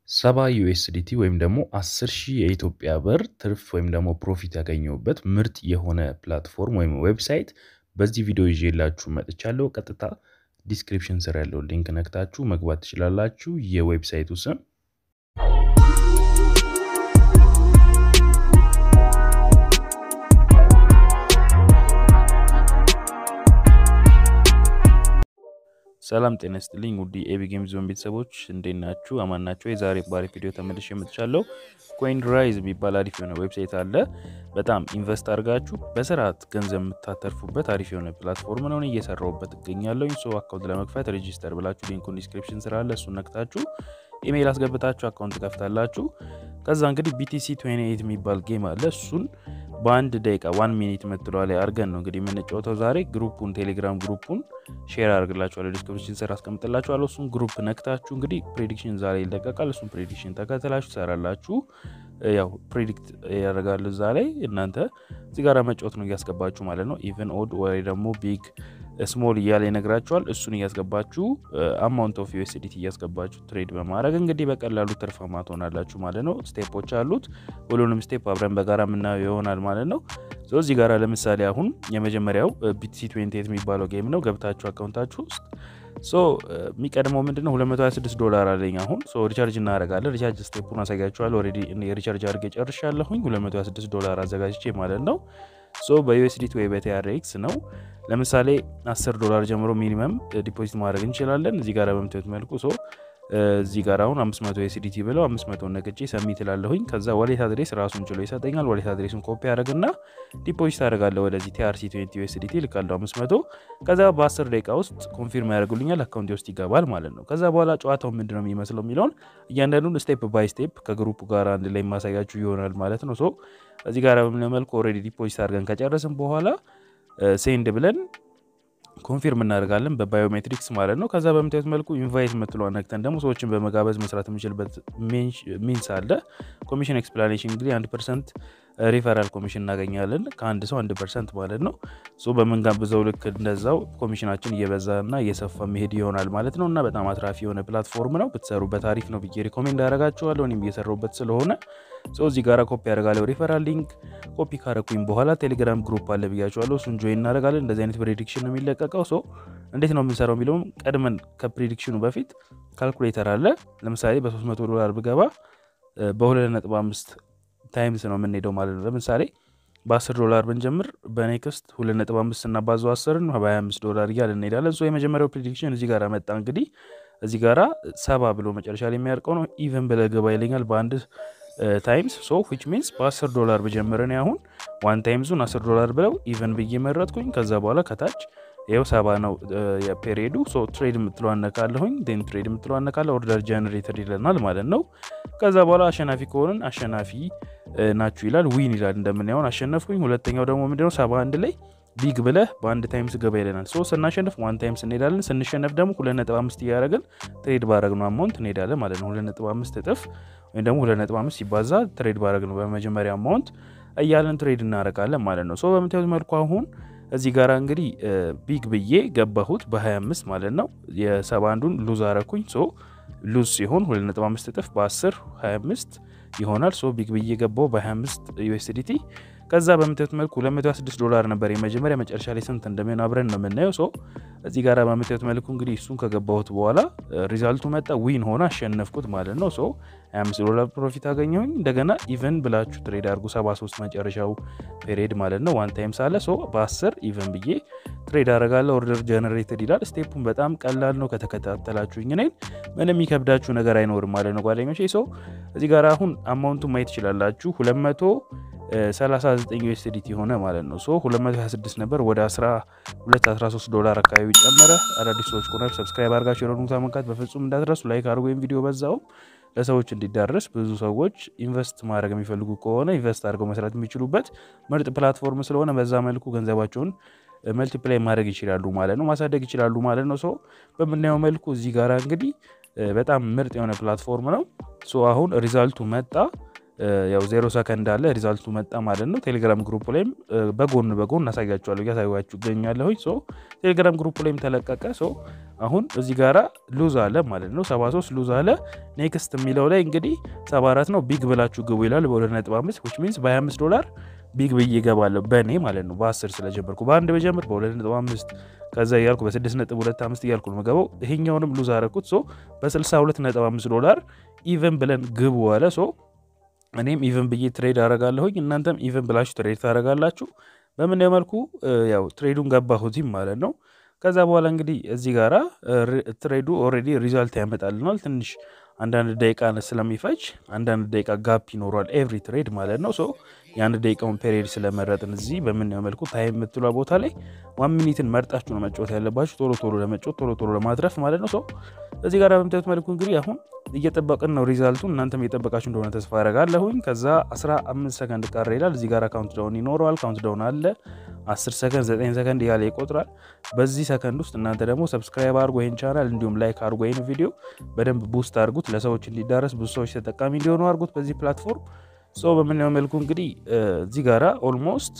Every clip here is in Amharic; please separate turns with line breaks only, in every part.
ሰባ ዩኤስዲቲ ወይም ደግሞ 10 ሺህ የኢትዮጵያ ብር ትርፍ ወይም ደግሞ ፕሮፊት ያገኘሁበት ምርጥ የሆነ ፕላትፎርም ወይም ዌብሳይት በዚህ ቪዲዮ ይዤላችሁ መጥቻለሁ። ቀጥታ ዲስክሪፕሽን ስር ያለው ሊንክ ነክታችሁ መግባት ትችላላችሁ። የዌብሳይቱ ስም ሰላም ጤና ይስጥልኝ ውድ የኤቢ ጌም ዞን ቤተሰቦች እንዴት ናችሁ? አማን ናቸው። የዛሬ ባሪ ቪዲዮ ተመልሼ የምትቻለው ኮይን ራይዝ የሚባል አሪፍ የሆነ ዌብሳይት አለ። በጣም ኢንቨስት አድርጋችሁ በስርዓት ገንዘብ የምታተርፉበት አሪፍ የሆነ ፕላትፎርም ነው። እየሰራሁበት እገኛለሁ። ሶ አካውንት ለመክፈት ሬጂስተር ብላችሁ ሊንኩን ዲስክሪፕሽን ስራ አለ። እሱን ነክታችሁ ኢሜይል አስገብታችሁ አካውንት ከፍታላችሁ። ከዛ እንግዲህ ቢቲሲ 28 የሚባል ጌም አለ። እሱን በአንድ ደቂቃ ዋን ሚኒት መትለዋ ላይ አድርገን ነው እንግዲህ የምንጫወተው ዛሬ። ግሩፑን ቴሌግራም ግሩፑን ሼር አድርግላችኋለሁ፣ ዲስክሪፕሽን ስር አስቀምጥላችኋለሁ። እሱን ግሩፕ ነክታችሁ እንግዲህ ፕሬዲክሽን ዛሬ ይለቀቃል። እሱን ፕሬዲክሽን ተከተላችሁ ትሰራላችሁ። ያው ፕሬዲክት ያደርጋሉ እዛ ላይ እናንተ እዚህ ጋር መጫወት ነው እያስገባችሁ ማለት ነው። ኢቨን ኦድ ወይ ደግሞ ቢግ ስሞል እያለ ይነግራችኋል። እሱን እያስገባችሁ አማውንት ኦፍ ዩኤስዲቲ እያስገባችሁ ትሬድ በማድረግ እንግዲህ በቀላሉ ትርፋማ ትሆናላችሁ ማለት ነው። ስቴፖች አሉት። ሁሉንም ስቴፕ አብረን በጋራ የምናየው ይሆናል ማለት ነው። እዚህ ጋር ለምሳሌ አሁን የመጀመሪያው ቢቲሲ 28 የሚባለው ጌም ነው። ገብታችሁ አካውንታችሁ ውስጥ ሶ የሚቀድመው ምንድነው 226 ዶላር አለኝ አሁን ሶ ሪቻርጅ እናደርጋለን። ሪቻርጅ ስቴፑን አሳያችኋለሁ። ኦልሬዲ ሪቻርጅ አድርጌ ጨርሻለሁኝ 226 ዶላር አዘጋጅቼ ማለት ነው። ሶ በዩኤስዲቲ ወይ በቲአርኤክስ ነው። ለምሳሌ 10 ዶላር ጀምሮ ሚኒመም ዲፖዚት ማድረግ እንችላለን። እዚህ ጋር በምታዩት መልኩ ሶ እዚህ ጋር አሁን 500 ዩኤስዲቲ ብለው 500 ነቅጬ ሰሚት እላለሁኝ። ከዛ ዋሌት አድሬስ ራሱን ችሎ ይሰጠኛል። ዋሌት አድሬሱን ኮፒ አደረግና ዲፖዚት አደርጋለሁ ወደዚህ ቲአርሲ 20 ዩኤስዲቲ ልካለሁ 500። ከዛ በ10 ደቂቃ ውስጥ ኮንፊርም ያደርጉልኛል አካውንቴ ውስጥ ይገባል ማለት ነው። ከዛ በኋላ ጨዋታው ምንድን ነው የሚመስለው የሚለውን እያንዳንዱን ስቴፕ ባይ ስቴፕ ከግሩፕ ጋር አንድ ላይ ማሳያችሁ ይሆናል ማለት ነው። ሶ እዚህ ጋር በምንመልኩ ኦልሬዲ ዲፖዚት አድርገን ከጨረስን በኋላ ሴንድ ብለን ኮንፊርም እናደርጋለን በባዮሜትሪክስ ማለት ነው። ከዛ በምታዩት መልኩ ኢንቫይት የምትለዋ ነክተን ደግሞ ሰዎችን በመጋበዝ መስራት የምንችልበት ሚንስ አለ። ኮሚሽን ኤክስፕላኔሽን እንግዲህ አንድ ፐርሰንት ሪፈራል ኮሚሽን እናገኛለን ከአንድ ሰው አንድ ፐርሰንት ማለት ነው። በምንጋብዘው ልክ እንደዛው ኮሚሽናችን እየበዛና እየሰፋ መሄድ ይሆናል ማለት ነው። እና በጣም አትራፊ የሆነ ፕላትፎርም ነው። ብትሰሩበት አሪፍ ነው ብዬ ሪኮሜንድ አደርጋችኋለሁ። እኔም እየሰራሁበት ስለሆነ ሰው እዚህ ጋር ኮፒ ያደርጋለሁ ሪፈራል ሊንክ ኮፒ ካረኩኝ በኋላ ቴሌግራም ግሩፕ አለ ብያችኋለሁ። እሱን ጆይን እናደርጋለን። እንደዚህ አይነት ፕሬዲክሽን ነው የሚለቀቀው። ሶ እንዴት ነው የምንሰራው የሚለውም ቀድመን ከፕሬዲክሽኑ በፊት ካልኩሌተር አለ። ለምሳሌ በ300 ዶላር ብገባ በ2.5 ታይምስ ነው የምንሄደው ማለት ነው። ለምሳሌ በ10 ዶላር ብንጀምር በኔክስት 2.5 ስናባዘው 10ን በ25 ዶላር እያል እንሄዳለን። የመጀመሪያው ፕሬዲክሽን እዚህ ጋር መጣ። እንግዲህ እዚህ ጋራ ሰባ ብሎ መጨረሻ ላይ የሚያርቀው ነው። ኢቨን ብለህ ግባ ይለኛል በአንድ ታይምስ ሶ ዊች ሚንስ በ10 ዶላር ብጀምርን አሁን ዋን ታይምዙን 10 ዶላር ብለው ኢቨን ብዬ መረጥኩኝ። ከዛ በኋላ ከታች ይኸው ሰባ ነው የፔሪዱ ሶ ትሬድ የምትለው አነካለሁኝ ን ትሬድ የምትለው አነካለ ኦርደር ጀነሬተር ይለናል ማለት ነው። ከዛ በኋላ አሸናፊ ከሆንን አሸናፊ ናችሁ ይላል። ዊን ይላል እንደምናየውን አሸነፍኩኝ። ሁለተኛው ደግሞ ምንድነው ሰባ አንድ ላይ ቢግ ብለህ በአንድ ታይምስ ገባ ይለናል። ሶ ስናሸንፍ ዋን ታይምስ እንሄዳለን። ስንሸነፍ ደግሞ ሁለት ነጥብ አምስት እያደረግን ትሬድ ባረግነው አማውንት እንሄዳለን ማለት ነው። ሁለት ነጥብ አምስት እጥፍ ወይም ደግሞ ሁለት ነጥብ አምስት ሲባዛ ትሬድ ባረግነው በመጀመሪያ አማውንት እያለን ትሬድ እናደርጋለን ማለት ነው። ሶ በምታዩት መልኩ አሁን እዚህ ጋር እንግዲህ ቢግ ብዬ ገባሁት በ25 ማለት ነው። የሰባ አንዱን ሉዝ አረኩኝ። ሶ ሉዝ ሲሆን 2.5 እጥፍ በ10 25 ይሆናል። ሶ ቢግ ብዬ ገባው በ25 ዩኤስዲቲ። ከዛ በምታዩት መልኩ 226 ዶላር ነበር የመጀመሪያ። መጨረሻ ላይ ስንት እንደሚሆን አብረን ነው የምናየው። ሶ እዚህ ጋር በምታዩት መልኩ እንግዲህ እሱን ከገባሁት በኋላ ሪዛልቱ መጣ። ዊን ሆነ አሸነፍኩት ማለት ነው። ሶ 25 ዶላር ፕሮፊት አገኘሁኝ። እንደገና ኢቨን ብላችሁ ትሬድ አድርጉ። 73 መጨረሻው ፔሪድ ማለት ነው። ዋን ታይም ሳለ ሶ በ10 ኢቨን ብዬ ትሬድ አደርጋለሁ። ኦርደር ጀነሬትድ ይላል። ስቴፑን በጣም ቀላል ነው። ከተከታተላችሁኝ እኔን ምንም የሚከብዳችሁ ነገር አይኖርም ማለት ነው ጓደኞቼ። ሶ እዚህ ጋር አሁን አማውንቱን ማየት ትችላላችሁ 200 39 ዩኤስዲቲ ሆነ ማለት ነው። ሶ 226 ነበር ወደ 12 13 ዶላር አካባቢ ጨመረ። አዳዲስ ሰዎች ከሆነ ሰብስክራይብ አድርጋችሁ የሆኑ መንካት በፍጹም እንዳትረሱ። ላይክ አድርጎ ወይም ቪዲዮ በዛውም ለሰዎች እንዲዳረስ ብዙ ሰዎች ኢንቨስት ማድረግ የሚፈልጉ ከሆነ ኢንቨስት አድርገው መስራት የሚችሉበት ምርጥ ፕላትፎርም ስለሆነ በዛ መልኩ ገንዘባቸውን መልቲፕላይ ማድረግ ይችላሉ ማለት ነው፣ ማሳደግ ይችላሉ ማለት ነው። ሶ በምናየው መልኩ እዚህ ጋር እንግዲህ በጣም ምርጥ የሆነ ፕላትፎርም ነው። ሶ አሁን ሪዛልቱ መጣ። ያው ዜሮ ሰከንድ አለ ሪዛልቱ መጣ ማለት ነው። ቴሌግራም ግሩፕ ላይም በጎን በጎን እናሳያችኋለሁ እያሳያችሁ እገኛለሁኝ። ሶ ቴሌግራም ግሩፕ ላይም ተለቀቀ። ሶ አሁን እዚህ ጋራ ሉዝ አለ ማለት ነው። 73 ሉዝ አለ። ኔክስት የሚለው ላይ እንግዲህ 74 ነው ቢግ ብላችሁ ግቡ ይላል በ2.5 ዊች ሚንስ በ25 ዶላር ቢግ ብዬ እገባለሁ በእኔ ማለት ነው። በ10 ስለጀመርኩ በአንድ በጀምር በ2.5 ከዛ እያልኩ በ6.25 እያልኩ ነው የምገባው። ይሄኛውንም ሉዝ አረኩት። ሶ በ62.5 ዶላር ኢቨን ብለን ግቡ አለ። ሶ እኔም ኢቨን ብዬ ትሬድ አረጋለሁኝ እናንተም ኢቨን ብላችሁ ትሬድ ታረጋላችሁ። በምናየው መልኩ ያው ትሬዱን ገባሁትም ማለት ነው። ከዛ በኋላ እንግዲህ እዚህ ጋራ ትሬዱ ኦልሬዲ ሪዛልት ያመጣልናል። ትንሽ አንዳንድ ደቂቃ ስለሚፈጅ አንዳንድ ደቂቃ ጋፕ ይኖሯል ኤቭሪ ትሬድ ማለት ነው። ሶ የአንድ ደቂቃውን ፔሪድ ስለመረጥን እዚህ በምናየው መልኩ ታይም የምትሏ ቦታ ላይ ዋን ሚኒትን መርጣችሁ ነው መጫወት ያለባችሁ፣ ቶሎ ቶሎ ለመጫወት ቶሎ ቶሎ ለማትረፍ ማለት ነው። ሶ እዚህ ጋር በምታዩት መልኩ እንግዲህ አሁን እየጠበቅን ነው ሪዛልቱን። እናንተም እየጠበቃችሁ እንደሆነ ተስፋ አረጋለሁኝ። ከዛ 15 ሰከንድ ቀረ ይላል። እዚህ ጋር ካውንት ዳውን ይኖረዋል። ካውንት ዳውን አለ 10 ሰከንድ፣ 9 ሰከንድ እያለ ይቆጥራል። በዚህ ሰከንድ ውስጥ እናንተ ደግሞ ሰብስክራይብ አድርጎ ይህን ቻናል እንዲሁም ላይክ አድርጎ ይህን ቪዲዮ በደንብ ቡስት አድርጉት፣ ለሰዎች እንዲዳረስ ብዙ ሰዎች ተጠቃሚ እንዲሆኑ አድርጉት በዚህ ፕላትፎርም። ሶ በምናየው መልኩ እንግዲህ እዚህ ጋራ ኦልሞስት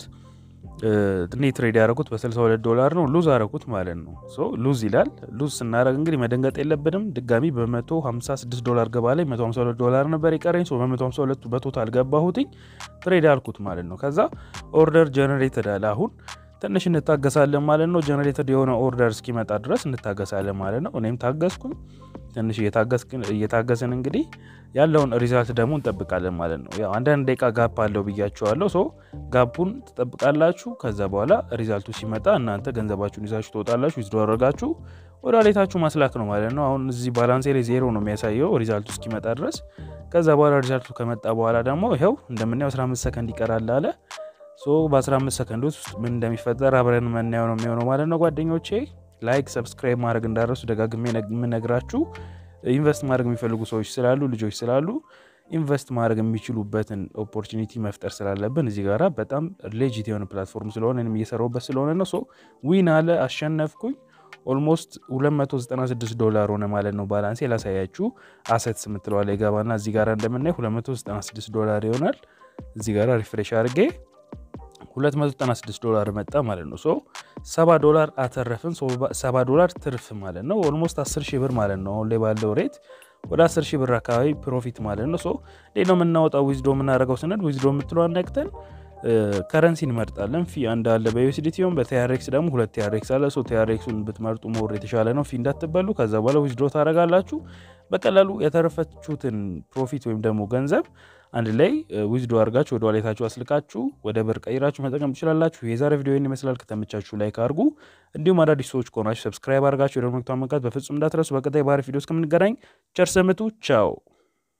እኔ ትሬድ ያደረጉት በ62 ዶላር ነው። ሉዝ አረጉት ማለት ነው። ሶ ሉዝ ይላል። ሉዝ ስናደረግ እንግዲህ መደንገጥ የለብንም። ድጋሚ በ156 ዶላር ገባ ላይ 152 ዶላር ነበር የቀረኝ። በ152 በቶታል ገባሁትኝ ትሬድ አልኩት ማለት ነው። ከዛ ኦርደር ጀነሬትድ አለ። አሁን ትንሽ እንታገሳለን ማለት ነው። ጀነሬትድ የሆነ ኦርደር እስኪመጣ ድረስ እንታገሳለን ማለት ነው። እኔም ታገስኩኝ። ትንሽ እየታገስን እንግዲህ ያለውን ሪዛልት ደግሞ እንጠብቃለን ማለት ነው። ያው አንዳንድ ደቂቃ ጋፕ አለው ብያቸዋለሁ። ሶ ጋፑን ትጠብቃላችሁ። ከዛ በኋላ ሪዛልቱ ሲመጣ እናንተ ገንዘባችሁን ይዛችሁ ትወጣላችሁ። ዊዝድሮ አድርጋችሁ ወደ ዋሌታችሁ ማስላክ ነው ማለት ነው። አሁን እዚህ ባላንሴ ላይ ዜሮ ነው የሚያሳየው ሪዛልቱ እስኪመጣ ድረስ። ከዛ በኋላ ሪዛልቱ ከመጣ በኋላ ደግሞ ይኸው እንደምናየው 15 ሰከንድ ይቀራል አለ። ሶ በ15 ሰከንድ ውስጥ ምን እንደሚፈጠር አብረን መናየው ነው የሚሆነው ማለት ነው ጓደኞቼ። ላይክ ሰብስክራይብ ማድረግ እንዳረሱ ደጋግሜ የምነግራችሁ ኢንቨስት ማድረግ የሚፈልጉ ሰዎች ስላሉ ልጆች ስላሉ ኢንቨስት ማድረግ የሚችሉበትን ኦፖርቹኒቲ መፍጠር ስላለብን እዚህ ጋራ በጣም ሌጂት የሆነ ፕላትፎርም ስለሆነ እኔም እየሰራሁበት ስለሆነ ነው። ሶ ዊን አለ አሸነፍኩኝ። ኦልሞስት 296 ዶላር ሆነ ማለት ነው። ባላንሴ ላሳያችሁ። አሰትስ የምትለዋለ የገባና እዚህ ጋር እንደምናይ 296 ዶላር ይሆናል። እዚህ ጋር ሪፍሬሽ አድርጌ 296 ዶላር መጣ ማለት ነው። ሶ 70 ዶላር አተረፍን። 70 ዶላር ትርፍ ማለት ነው። ኦልሞስት 10 ሺህ ብር ማለት ነው። አሁን ላይ ባለው ሬት ወደ 10 ሺህ ብር አካባቢ ፕሮፊት ማለት ነው። ሶ እንዴት ነው የምናወጣው? ዊዝዶ የምናደርገው ስንል ዊዝዶ የምትለዋን ነቅተን ከረንሲ እንመርጣለን። ፊ አንድ አለ በዩኤስዲቲ ሆን በቲያሬክስ ደግሞ ሁለት ቲያሬክስ አለ። ሶ ቲያሬክሱን ብትመርጡ ሞር የተሻለ ነው። ፊ እንዳትበሉ። ከዛ በኋላ ዊዝዶ ታደርጋላችሁ። በቀላሉ የተረፈችሁትን ፕሮፊት ወይም ደግሞ ገንዘብ አንድ ላይ ዊዝዶ አድርጋችሁ ወደ ዋሌታችሁ አስልካችሁ ወደ ብር ቀይራችሁ መጠቀም ትችላላችሁ። የዛሬ ቪዲዮ ይህን ይመስላል። ከተመቻችሁ ላይክ አድርጉ። እንዲሁም አዳዲስ ሰዎች ከሆናችሁ ሰብስክራይብ አድርጋችሁ የደወል ምልክቱን መንካት በፍጹም እንዳትረሱ። በቀጣይ ባህሪ ቪዲዮ እስከምንገናኝ ቸር ሰንብቱ። ቻው